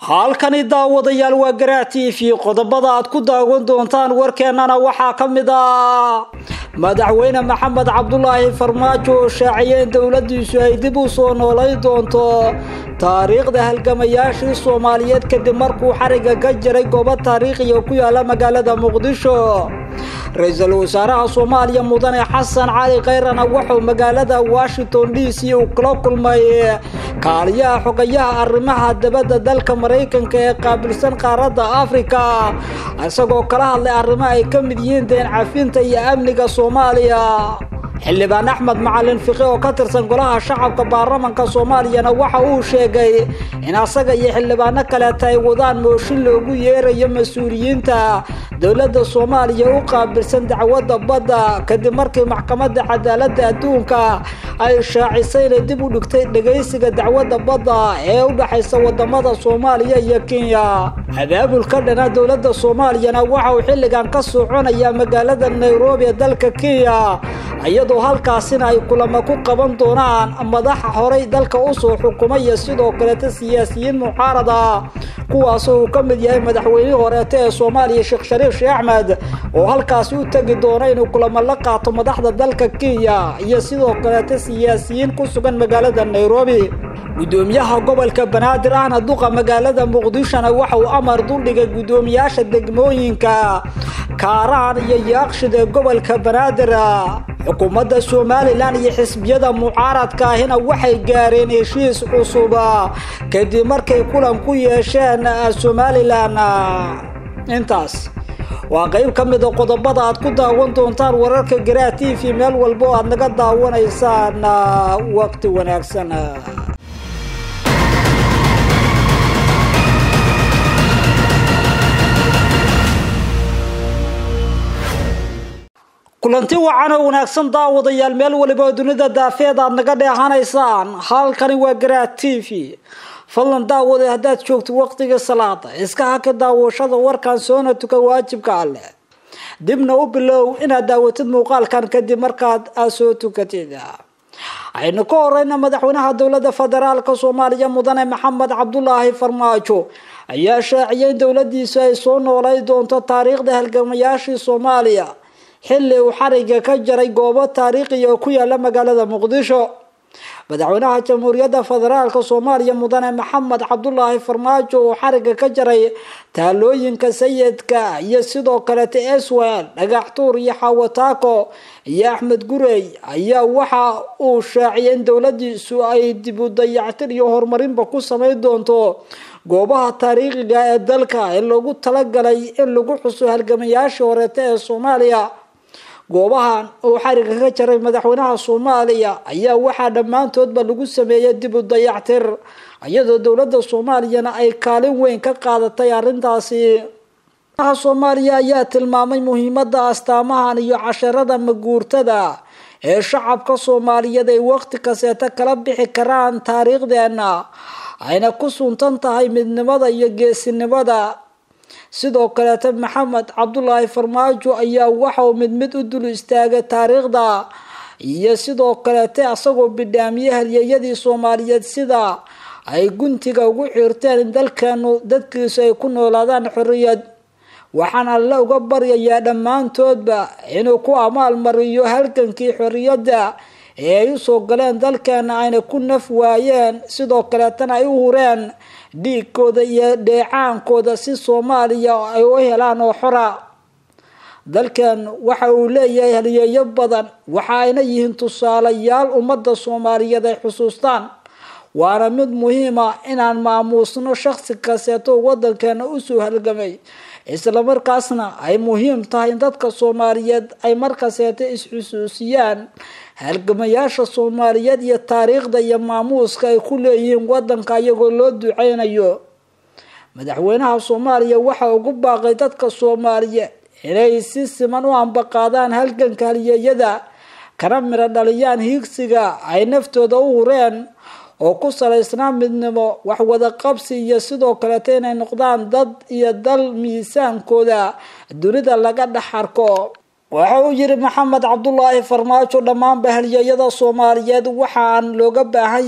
halkani daawadayaal waa garaa t v qodobada aad ku daawan doontaan warkeennana waxaa ka mid ah madaxweyne maxamed cabdulaahi farmaajo oo shaaciyay in dowladiisu ay dib u soo noolay doonto taariikhda halgamayaashii soomaaliyeed kadib markuu xariga ka jiray goobo taariikhiya ku yaala magaalada muqdisho ra-iisul wasaaraha soomaaliya mudane xasan cali khayrana wuxuu magaalada washington d c uu kula kulmay kaaliyaha xogayaha arrimaha dabadda dalka maraykanka ee qaabilsan qaaradda afrika isagoo kala hadlay arrimo ay ka mid yihiin deen cafinta iyo amniga soomaaliya xildhibaan axmed macalin fiqi oo ka tirsan golaha shacabka baarlamanka soomaaliyana waxa uu sheegay in asaga iyo xildhibaano kaleeta ay wadaan mooshin loogu yeerayo mas-uuliyiinta dowladda soomaaliya u qaabilsan dacwadda badda kadib markii maxkamadda cadaaladda adduunka ay shaacisay inay dib u dhigtay dhegaysiga dacwadda badda ee u dhexaysa wadamada soomaaliya iyo kenya abaabulka dhana dowladda soomaaliyana waxa uu xilligan ka soconaya magaalada nairobi ee dalka kenya iyadoo halkaasina ay kulamo ku qaban doonaan madaxa horey dalka usoo xukumay iyo sidoo kaleeta siyaasiyiin mucaarada kuwaasoo uu ka mid yahay madaxweynihii horeeta ee soomaaliya sheekh shariif sheekh axmed oo halkaasi u tegi doona inuu kulamo la qaato madaxda dalka kenya iyo sidoo kaleeta siyaasiyiin ku sugan magaalada nairobi gudoomiyaha gobolka banaadir ahna duqa magaalada muqdishona waxa uu amar duldhigay guddoomiyaasha degmooyinka kaaraan iyo yaaqshid ee gobolka banaadir xukuumadda somalilan iyo xisbiyada mucaaradka ahina waxay gaareen heshiis cusub kadib markay kulan ku yeesheen somalilan intaas waa qeyb ka mida qodobada aad ku daawan doontaan wararka garaa t v meel walba oo aad naga daawanaysaan waqti wanaagsan kulanti wacan oo wanaagsan daawadayaal meel waliba oo dunida daafeed aad naga dheehanaysaan halkani waa garaa t v fadlan daawada haddaad joogto waqtiga salaada iska haka daawashada warkan soona tuka waajibka alleh dibna u bilow inaad daawatid muuqaalkan kadib markaad aad soo tukatid aynu ka horeyna madaxweynaha dowladda federaalka soomaaliya mudane maxamed cabdulaahi farmaajo ayaa shaaciyay in dowladiisu ay soo noolay doonto taariikhda halgamayaashii soomaaliya xilli uu xariga ka jaray goobo taariikhiya oo ku yaala magaalada muqdisho madaxweynaha jamhuuriyadda federaalka soomaaliya mudane maxamed cabdulaahi farmaajo oo xariga ka jaray taalooyinka sayidka iyo sidoo kaleta eswel dhagaxtuur iyo xawataako iyo axmed gurey ayaa waxa uu shaaciyay in dowladiisu ay dib u dayactir iyo horumarinba ku sameyn doonto goobaha taariikhiga ee dalka ee loogu talagalay in lagu xuso halgamayaashii horeeta ee soomaaliya goobahan uu xariga ka jaray madaxweynaha soomaaliya ayaa waxaa dhammaantoodba lagu sameeyay dib u dayactir iyadoo dowladda soomaaliyana ay kaalin weyn ka qaadatay arrintaasi soomaaliya ayaa tilmaamay muhiimada astaamahan iyo casharada maguurtada ee shacabka soomaaliyeed ay waqti kaseeta kala bixi karaan taariikhdeena ayna ku suntan tahay midnimada iyo geesinimada sidoo kaleeta maxamed cabdulaahi farmaajo ayaa waxauu mid mid u dul istaagay taariikhda iyo sidoo kaleete asagoo bidhaamiyey halyeeyadii soomaaliyeed sida ay guntiga ugu xiirteen in dalkeenu dadkiisu ay ku noolaadaan xorriyad waxaan alle uga baryayaa dhammaantoodba inuu ku amaal mariyo halgankii xorriyadda ee ay usoo galeen dalkeena ayna ku naf waayeen sidoo kaleetana ay u hureen dhiigkooda iyo dheecaankooda si soomaaliya ay u helaan oo xora dalkan waxa uu leeyahay halyeeyo badan waxa ayna yihiin tusaalayaal ummadda soomaaliyeed ay xusuustaan waana mid muhiima inaan maamuusno shaksi kaseeto wadankeena usoo halgamay islamarkaasna ay muhiim tahay in dadka soomaaliyeed ay markaseeta is-xusuusiyaan halgamayaasha soomaaliyeed iyo taariikhda iyo maamuuska ay ku leeyihiin wadanka iyagoo loo duceynayo madaxweynaha soomaaliya waxa ugu baaqay dadka soomaaliyeed inay si siman u ambaqaadaan halganka halyeeyada kana miro dhaliyaan hiigsiga ay naftooda u hureen oo ku salaysnaa midnimo waxwada qabsi iyo sidoo kaleeta inay noqdaan dad iyo dal miisaankooda dunida laga dhex arko waxa uu yiri maxamed cabdulaahi farmaajo dhammaanba halyeeyada soomaaliyeed waxaan looga baahan yahay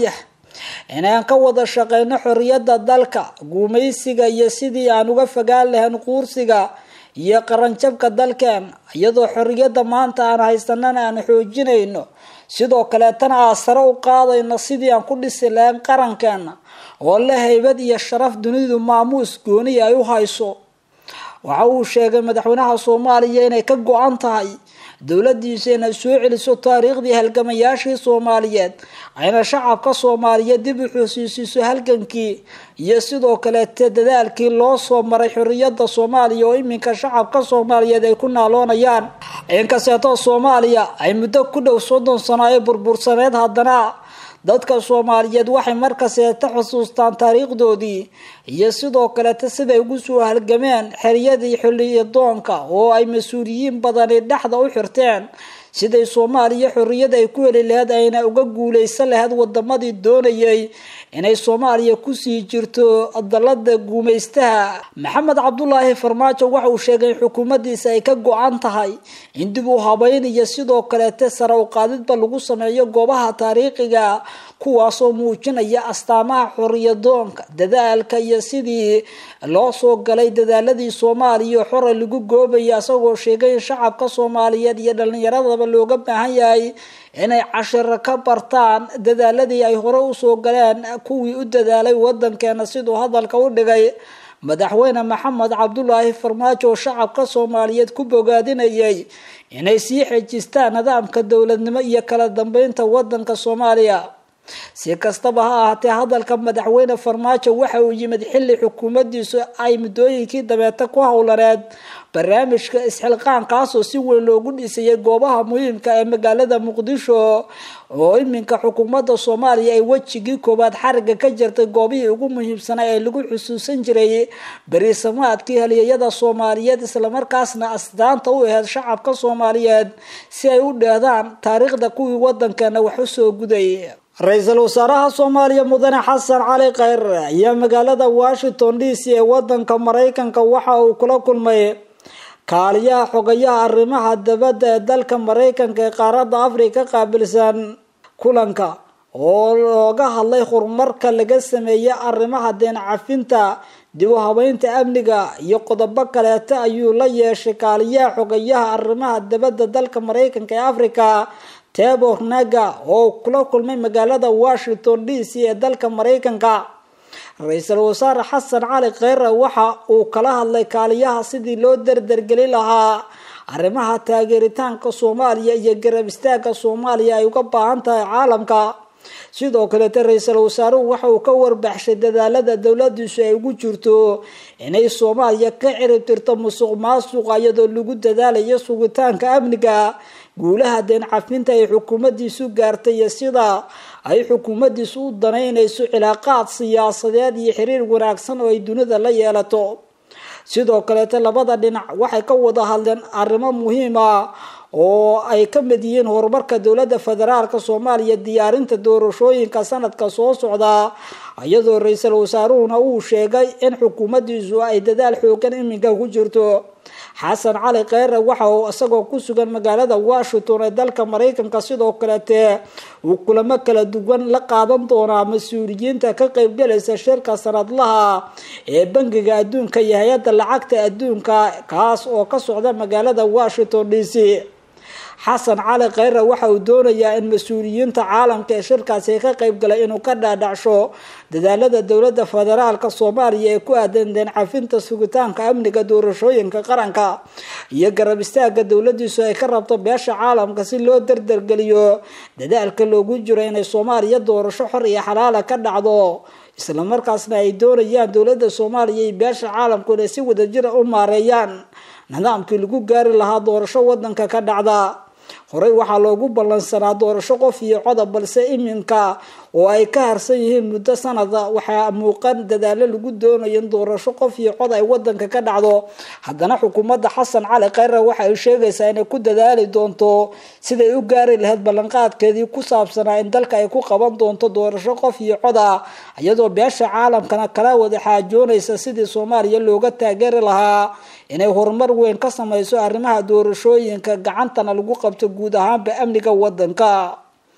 inaan ka wada shaqeyno xoriyadda dalka guumaysiga iyo sidii aan uga fogaan lahayn quursiga iyo qaranjabka dalkeen iyadoo xoriyadda maanta aan haysanana aan xoojinayno sidoo kaleetana aan sare u qaadayno sidii aan ku dhisi lahayn qarankeena oo la haybad iyo sharaf dunidu maamuus gooniya ay u hayso waxa uu sheegay madaxweynaha soomaaliya inay ka go-an tahay dowladiisa inay soo celiso taariikhdii halgamayaashii soomaaliyeed ayna shacabka soomaaliyeed dib u xusuusiso halgankii iyo sidoo kaleete dadaalkii loo soo maray xoriyada soomaaliya oo iminka shacabka soomaaliyeed ay ku naaloonayaan inkasteetoo soomaaliya ay muddo ku dhow soddon sano ay burbursaneed haddana dadka soomaaliyeed waxay markaseeta xusuustaan taariikhdoodii iyo sidoo kaleta siday ugu soo halgameen xeryadii xiliyadoonka oo ay mas-uuliyiin badani dhexda u xirteen siday soomaaliya xorriyad ay ku heli laheyd ayna uga guuleysan lahayd wadamadii doonayay inay soomaaliya kusii jirto dalada guumaystaha maxamed cabdulaahi farmaajo waxa uu sheegay in xukuumaddiisa ay ka go-an tahay in dib u habeyn iyo sidoo kaleete sare u qaadidba lagu sameeyo goobaha taariikhiga kuwaasoo muujinaya astaamaha xoriyadoonka dadaalka iyo sidii loo soo galay dadaaladii soomaaliya xore lagu goobaya isagoo sheegay in shacabka soomaaliyeed iyo dhalinyaradaba looga baahan yahay inay cashiro ka bartaan dadaaladii ay hore usoo galeen kuwii u dadaalay wadankeena siduu hadalka u dhigay madaxweyne maxamed cabdulaahi farmaajo oo shacabka soomaaliyeed ku bogaadinayay inay sii xejistaan nidaamka dowladnimo iyo kala dambeynta wadanka soomaaliya si kastaba ha ahaatee hadalka madaxweyne farmaajo waxa uu yimid xilli xukuumaddiisu ay muddooyinkii dabeeta ku howlaneed barnaamijka isxilqaankaasoo si weyn loogu dhisayay goobaha muhiimka ee magaalada muqdisho oo iminka xukuumadda soomaaliya ay wejigii koowaad xariga ka jirtay goobihii ugu muhiimsanaa ee lagu xusuusan jiray berisamaadkii haliyeyada soomaaliyeed islamarkaasna astaanta u aheyd shacabka soomaaliyeed si ay u dheedaan taariikhda kuwii wadankeena wax usoo guday ra-iisul wasaaraha soomaaliya mudane xasan cali khayre ayaa magaalada washington d c ee wadanka maraykanka waxa uu kula kulmay kaaliyaha xogayaha arrimaha dabadda ee dalka maraykanka ee qaaradda afrika qaabilsan kulanka oo looga hadlay horumarka laga sameeyay arrimaha deen cafinta dib u habeynta amniga iyo qodobo kaleeta ayuu la yeeshay kaaliyaha xogayaha arrimaha dabadda dalka maraykanka ee africa tebor naga oo kula kulmay magaalada washington d c ee dalka maraykanka ra-iisul wasaare xasan cali kheyre waxa uu kala hadlay kaaliyaha sidii loo dardargeli lahaa arrimaha taageeritaanka soomaaliya iyo garab istaaga soomaaliya ay uga baahan tahay caalamka sidoo kaleete ra-iisul wasaaruhu waxa uu ka warbaxshay dadaalada dowladiisu ay ugu jirto inay soomaaliya ka cirib tirto musuq maasuqa iyadoo lagu dadaalayo sugitaanka amniga guulaha deen cafinta ay xukuumaddiisu gaartay iyo sida ay xukuumaddiisu u danaynayso cilaaqaad siyaasadeed iyo xiriir wanaagsan oo ay dunida la yeelato sidoo kaleete labada dhinac waxay ka wada hadleen arrimo muhiima oo ay ka mid yihiin horumarka dowladda federaalka soomaaliya diyaarinta doorashooyinka sanadka soo socda iyadoo ra-iisul wasaaruhuna uu sheegay in xukuumaddiisu ay dadaal xoogan iminka ku jirto xasan cali kheyre waxa uu isagoo ku sugan magaalada washington ee dalka maraykanka sidoo kaleete uu kulamo kala duwan la qaadan doonaa mas-uuliyiinta ka qeybgalaysa shirka sanadlaha ee bangiga adduunka iyo hay-adda lacagta adduunka kaas oo ka socda magaalada washington d c xasan cali kheyre waxa uu doonayaa in mas-uuliyiinta caalamka ee shirkaasi ka qeybgalay inuu ka dhaadhacsho dadaalada dowlada federaalka soomaaliya ee ku aadan deen cafinta sugitaanka amniga doorashooyinka qaranka iyo garab istaaga dowladiisu ay ka rabto beesha caalamka si loo dardargeliyo dadaalka loogu jiro inay soomaaliya doorasho xor iyo xalaala ka dhacdo islamarkaasna ay doonayaan dowlada soomaaliya iyo beesha caalamku inay si wadajira u maareeyaan nidaamkii lagu gaari lahaa doorasho wadanka ka dhacda horey waxaa loogu ballansanaa doorasho qof iyo codob balse iminka oo ay ka harsan yihiin muddo sanada waxaa muuqan dadaalo lagu doonayo in doorasho qof iyo cod ay wadanka ka dhacdo haddana xukuumadda xasan cali kheyre waxa ay sheegaysaa inay ku dadaali doonto siday u gaari lahayd ballanqaadkeedii ku saabsanaa in dalka ay ku qaban doonto doorasho qof iyo cod ah iyadoo beesha caalamkana kala wada xaajoonaysa sidii soomaaliya looga taageeri lahaa inay horumar weyn ka sameyso arrimaha doorashooyinka gacantana lagu qabto guud ahaanba amniga wadanka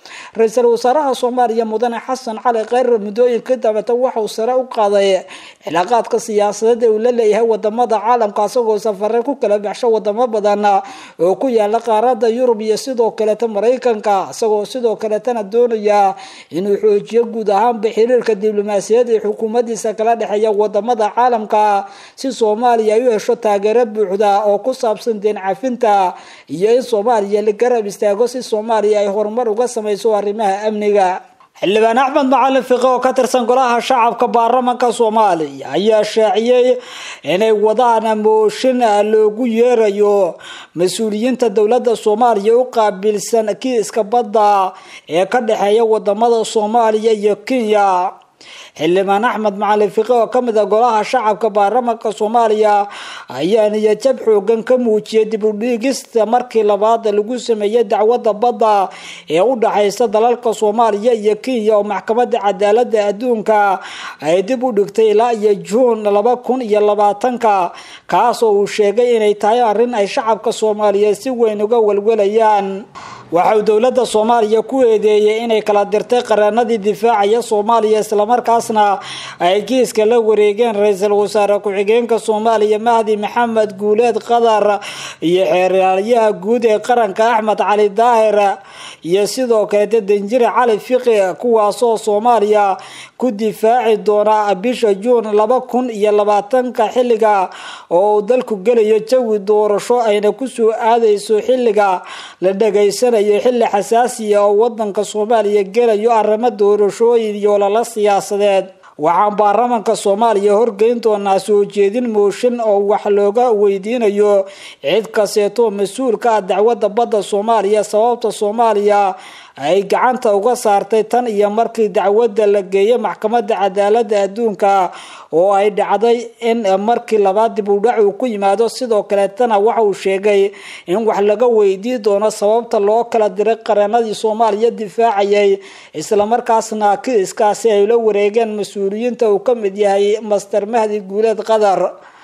ra-iisul wasaaraha soomaaliya mudane xasan cali kheyre muddooyinka dambeeta waxauu sare u qaaday cilaaqaadka siyaasadeed ee uu la leeyahay wadamada caalamka isagoo safare ku kala baxsho wadamo badan oo ku yaala qaarada yurub iyo sidoo kaleeta maraykanka isagoo sidoo kaleetana doonaya inuu xoojiyo guud ahaanba xiriirka diblomaasiyad ee xukuumadiisa kala dhexeeya wadamada caalamka si soomaaliya ay u hesho taageero buuxda oo ku saabsan deen cafinta iyo in soomaaliya la garab istaago si soomaaliya ay horumar uga sameyso arrimaha amniga xildhibaan axmed macalin fiqe oo ka tirsan golaha shacabka baarlamanka soomaaliya ayaa shaaciyey inay wadaan mooshin loogu yeerayo mas-uuliyiinta dowladda soomaaliya u qaabilsan kiiska badda ee ka dhexeeya wadamada soomaaliya iyo kenya xildhibaan axmed macalin fiqe oo kamid a golaha shacabka baarlamanka soomaaliya ayaa niyajab xoogan ka muujiyay dib u dhiigista markii labaad lagu sameeyey dacwadda badda ee u dhaxaysa dalalka soomaaliya iyo kenya oo maxkamadda cadaalada adduunka ay dib u dhigtay ilaa iyo juun laba kun iyo labaatanka kaas oo uu sheegay inay tahay arrin ay shacabka soomaaliyeed si weyn uga walwalayaan waxa uu dowladda soomaaliya ku eedeeyey inay kala dirtay qareenadii difaacaya soomaaliya islamarkaasna ay kiiska la wareegeen ra-iisul wasaare ku-xigeenka soomaaliya mahdi maxamed guuleed qadar iyo xeeraalyaha guud ee qaranka axmed cali daahir iyo sidoo kaleeta danjire cali fiqi kuwaasoo soomaaliya ku difaaci doona bisha juun laba kun iyo labaatanka xilliga oo uu dalku gelayo jawi doorasho ayna kusoo aadeyso xilliga la dhegaysanayo xilli xasaasiya oo wadanka soomaaliya gelayo arrimo doorashooyin iyo lala siyaasadeed waxaan baarlamanka soomaaliya horgeyn doonaa soo jeedin mooshin oo wax looga weydiinayo cid kasteetoo mas-uulka ah dacwadda badda soomaaliya sababta soomaaliya ay gacanta uga saartay tan iyo markii dacwadda la geeyay maxkamadda cadaalada adduunka oo ay dhacday in markii labaad dib u dhac uu ku yimaado sidoo kaleetana waxa uu sheegay in wax laga weydii doono sababta loo kala diray qareenadii soomaaliya difaacayay islamarkaasna kiiskaasi ay la wareegeen mas-uuliyiinta uu ka mid yahay master mahdi guuleed qadar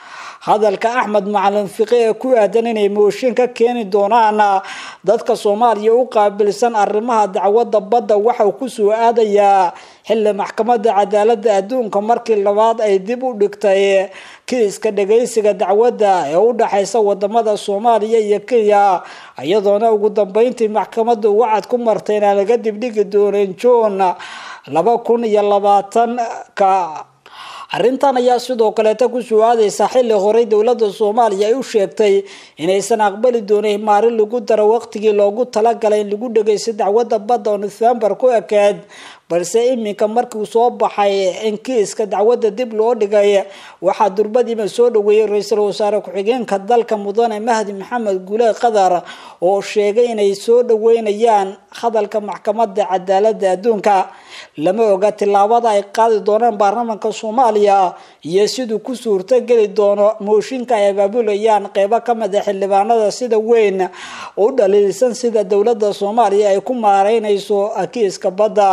hadalka axmed macalin fiqe ee ku aadan inay mooshin ka keeni doonaan dadka soomaaliya u qaabilsan arrimaha dacwadda badda waxauu kusoo aadayaa xilli maxkamadda cadaalada adduunka markii labaad ay dib u dhigtay kiiska dhageysiga dacwadda ee u dhaxaysa wadamada soomaaliya iyo kenya iyadoona ugu dambeyntii maxkamaddu wacad ku martay inaan laga dibdhigi doonin juun laba kun iyo labaatanka arrintan ayaa sidoo kaleeta kusoo aadeysa xilli horey dowladda soomaaliya ay u sheegtay inaysan aqbali doonin maalin lagu daro waqtigii loogu talagalay in lagu dhageysto dacwadda badda oo nofembar ku ekeed balse iminka markiu soo baxay in kiiska dacwadda dib loo dhigay waxaa durbadiiba soo dhaweeyey ra-iisul wasaare ku-xigeenka dalka mudane mahdi maxamed guuleed qadar oo sheegay inay soo dhaweynayaan hadalka maxkamadda cadaalada adduunka lama oga tilaabada ay qaadi doonaan baarlamanka soomaaliya iyo siduu ku suurtogeli doono mooshinka ay abaabulayaan qeybo kamid a xildhibaanada sida weyn u dhaliilsan sida dowladda soomaaliya ay ku maareynayso kiiska badda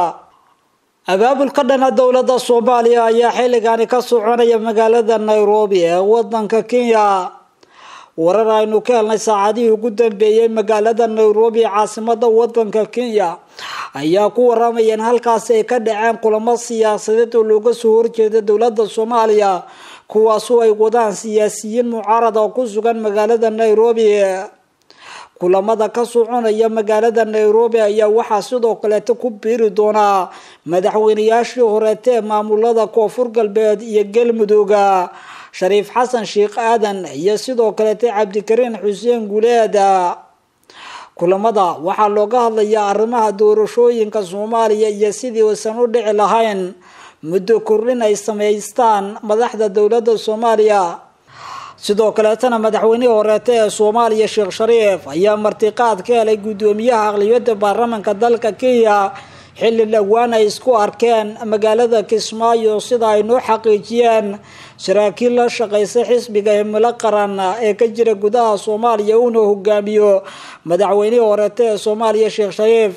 abaabulka dhana dowladda soomaaliya ayaa xilligani ka soconaya magaalada nairobi ee wadanka kenya warar aynu ka helnay saacadihii ugu dambeeyey magaalada nairobi caasimada wadanka kenya ayaa ku waramaya in halkaasi ay ka dhaceen kulamo siyaasadeed oo looga soo horjeeda dowladda soomaaliya kuwaasoo ay wadaan siyaasiyiin mucaarada oo ku sugan magaalada nairobi kulamada ka soconaya magaalada nairobi ayaa waxaa sidoo kaleeta ku biiri doonaa madaxweynayaashii horeete ee maamulada koonfur galbeed iyo galmudooga shariif xasan sheekh aadan iyo sidoo kaleeta cabdikariin xuseen guuleed kulamada waxaa looga hadlayaa arrimaha doorashooyinka soomaaliya iyo sidii uusan u dhici lahayn muddo kordhin ay samaystaan madaxda dowladda soomaaliya sidoo kaleetana madaxweynihii horeete ee soomaaliya sheekh shariif ayaa martiqaad ka helay guddoomiyaha aqliyada baarlamanka dalka kenya xilli dhowaan ay isku arkeen magaalada kismaayo sida ay noo xaqiijiyeen saraakiil la shaqeysa xisbiga himilo qaran ee ka jira gudaha soomaaliya uuna hogaamiyo madaxweynihii horeete ee soomaaliya sheekh shariif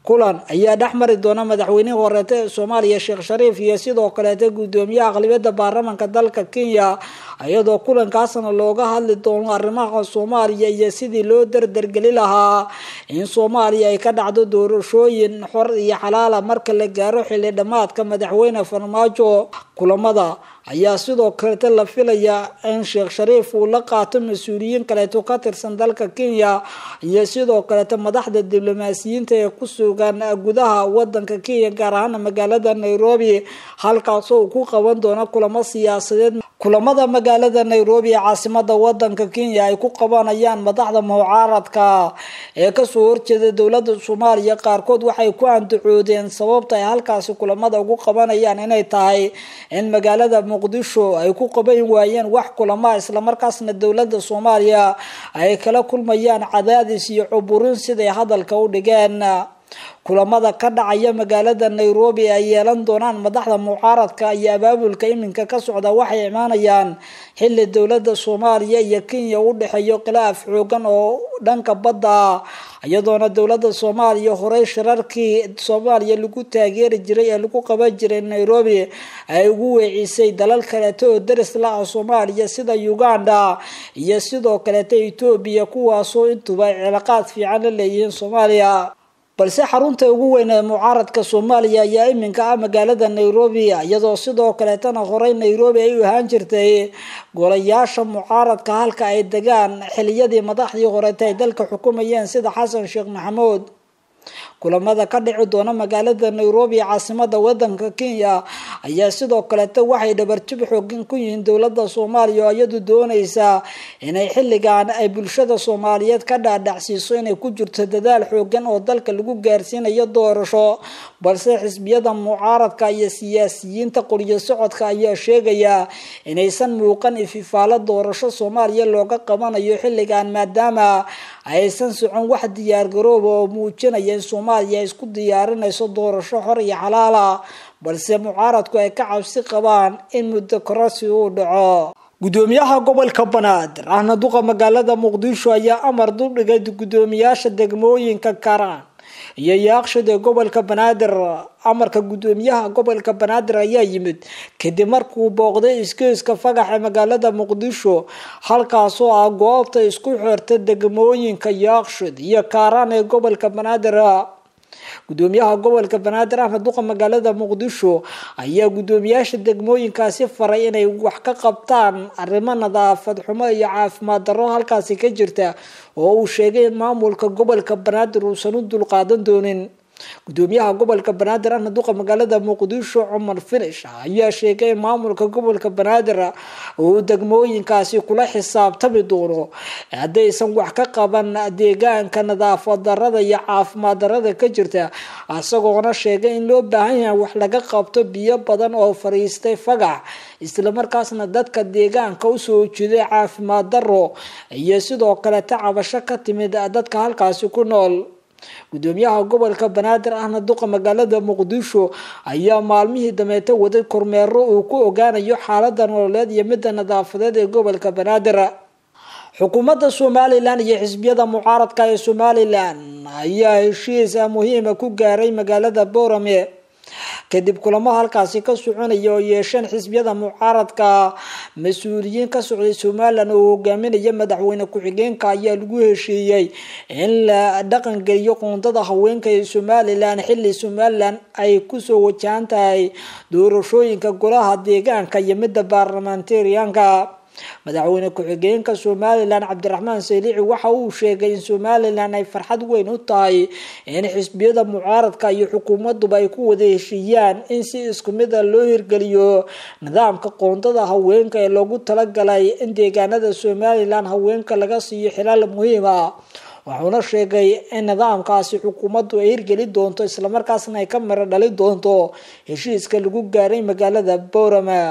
kulan ayaa dhex mari doona madaxweynihii horeeta ee soomaaliya sheekh shariif iyo sidoo kaleeta guddoomiyaha aqlibiyadda baarlamanka dalka kenya iyadoo kulankaasna looga hadli doono arrimaha soomaaliya iyo sidii loo dardargeli lahaa in soomaaliya ay ka dhacdo doorashooyin xor iyo xalaala marka la gaaro xilli dhammaadka madaxweyne farmaajo kulamada ayaa sidoo kaleeta la filayaa in sheekh shariif uu la qaato mas-uuliyiin kaleeto ka tirsan dalka kenya iyo sidoo kaleeta madaxda diblomaasiyiinta ee ku sugan gudaha wadanka kenya gaar ahaana magaalada nairobi halkaasoo uu ku qaban doono kulamo siyaasadeed kulamada magaalada nairobi ee caasimada wadanka kenya ay ku qabanayaan madaxda mucaaradka ee kasoo horjeeda dowlada soomaaliya qaarkood waxay ku andacoodeen sababta ay halkaasi kulamada ugu qabanayaan inay tahay in magaalada muqdisho ay ku qaban waayeen wax kulama islamarkaasna dowlada soomaaliya ay kala kulmayaan cadaadis iyo cuburin siday hadalka u dhigeen kulamada ka dhacaya magaalada nairobi ay yeelan doonaan madaxda mucaaradka iyo abaabulka iminka ka socda waxay imaanayaan xili dowlada soomaaliya iyo kenya u dhexeeyo khilaaf xoogan oo dhanka badda iyadoona dowlada soomaaliya horey shirarkii soomaaliya lagu taageeri jiray ee lagu qaban jiray nairobi ay ugu weecisay dalal kaleeto oo daris la ah soomaaliya sida uganda iyo sidoo kaleeta etoobiya kuwaasoo intuba ay cilaaqaad fiican la leeyihiin soomaaliya balse xarunta ugu weyn ee mucaaradka soomaaliya ayaa iminka ah magaalada nairobi iyadoo sidoo kaleetana horey nairobi ay u ahaan jirtay golayaasha mucaaradka halka ay degaan xiliyadii madaxdii horeeta ay dalka xukumayeen sida xasan sheekh maxamuud kulamada ka dhici doona magaalada nairobi ee caasimada wadanka kenya ayaa sidoo kaleeta waxay dhabarjib xoogin ku yihiin dowlada soomaaliya oo iyadu dooneysa inay xilligan ay bulshada soomaaliyeed ka dhaadhacsiiso inay ku jirto dadaal xoogan oo dalka lagu gaarsiinayo doorasho balse xisbiyada mucaaradka iyo siyaasiyiinta qoriyo socodka ayaa sheegaya inaysan muuqan ififaalo doorasho soomaaliya looga qabanayo xilligan maadaama aysan socon wax diyaargarooba oo muujinaya in soomaaliya isku diyaarinayso doorasho xor iyo xalaala balse mucaaradku ay ka cabsi qabaan in muddo kororsi uu dhaco gudoomiyaha gobolka banaadir ahna duqa magaalada muqdisho ayaa amar duldhigay gudoomiyaasha degmooyinka karaan iyo yaaqshid ee gobolka banaadir amarka gudoomiyaha gobolka banaadir ayaa yimid kadib markuu booqday iskiiska fagax ee magaalada muqdisho halkaasoo ah goobta isku xirta degmooyinka yaaqshid iyo kaaraan ee gobolka banaadir gudoomiyaha gobolka banaadir ahmed duqa magaalada muqdisho ayaa gudoomiyaasha degmooyinkaasi faray inay wax ka qabtaan arrimo nadaafad xumo iyo caafimaad darro halkaasi ka jirta oo uu sheegay in maamulka gobolka banaadir uusan u dulqaadan doonin gudoomiyaha gobolka banaadir ahna duqa magaalada muqdisho cumar finish ayaa sheegay in maamulka gobolka banaadir uu degmooyinkaasi kula xisaabtami doono haddaysan wax ka qaban deegaanka nadaafad darada iyo caafimaad darada ka jirta isagoona sheegay in loo baahan yahay wax laga qabto biyo badan oo fariistay fagax islamarkaasna dadka deegaanka usoo jeeday caafimaad daro iyo sidoo kaleta cabasho ka timid dadka halkaasi ku nool gudoomiyaha gobolka banaadir ahna duqa magaalada muqdisho ayaa maalmihii dameeta waday kormeero uu ku ogaanayo xaalada nololeed iyo midda nadaafadeed ee gobolka banaadir xukuumadda somalilan iyo xisbiyada mucaaradka ee somalilan ayaa heshiis muhiima ku gaaray magaalada boorame kadib kulamo halkaasi ka soconaya oo yeesheen xisbiyada mucaaradka mas-uuliyiin ka socday somalilan oo hogaaminaya madaxweyne ku-xigeenka ayaa lagu heshiiyey in la dhaqangeliyo qoondada haweenka ee somalilan xili somalilan ay kusoo wajahan tahay doorashooyinka golaha deegaanka iyo midda baarlamentarianka madaxweyne ku-xigeenka somalilan cabdiraxmaan saylici waxa uu sheegay in somalilan ay farxad weyn u tahay in xisbiyada mucaaradka iyo xukuumaduba ay ku wada heshiiyaan in si isku mid a loo hirgeliyo nidaamka qoondada haweenka ee loogu talagalay in deegaanada somalilan haweenka laga siiyo xilaal muhiim ah wuxuuna sheegay in nidaamkaasi xukuumaddu ay hirgeli doonto islamarkaasna ay ka miro dhali doonto heshiiska lagu gaaray magaalada boorama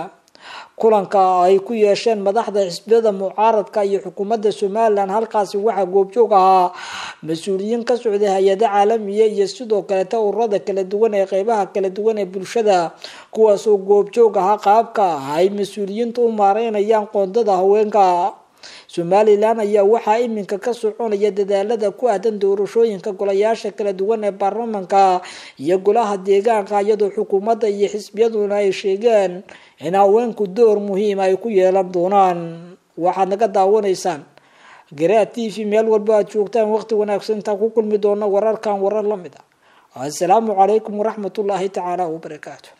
kulanka ay ku yeesheen madaxda xisbiyada mucaaradka iyo xukuumadda somalilan halkaasi waxaa goobjoog ahaa mas-uuliyiin ka socday hay-ada caalamiya iyo sidoo kaleta ururada kala duwan ee qeybaha kala duwan ee bulshada kuwaasoo goobjoog ahaa qaabka ay mas-uuliyiinta u maareynayaan qoondada haweenka somalilan ayaa waxaa iminka ka soconaya dadaalada ku aadan doorashooyinka golayaasha kala duwan ee baarlamanka iyo golaha deegaanka iyadoo xukuumadda iyo xisbiyaduna ay sheegeen in haweenku door muhiima ay ku yeelan doonaan waxaad naga daawanaysaan garaa t v meel walba aad joogtaan waqti wanaagsan intaan ku kulmi doona wararkan warar la mid ah assalaamu calaykum waraxmatullaahi tacaala wabarakaatu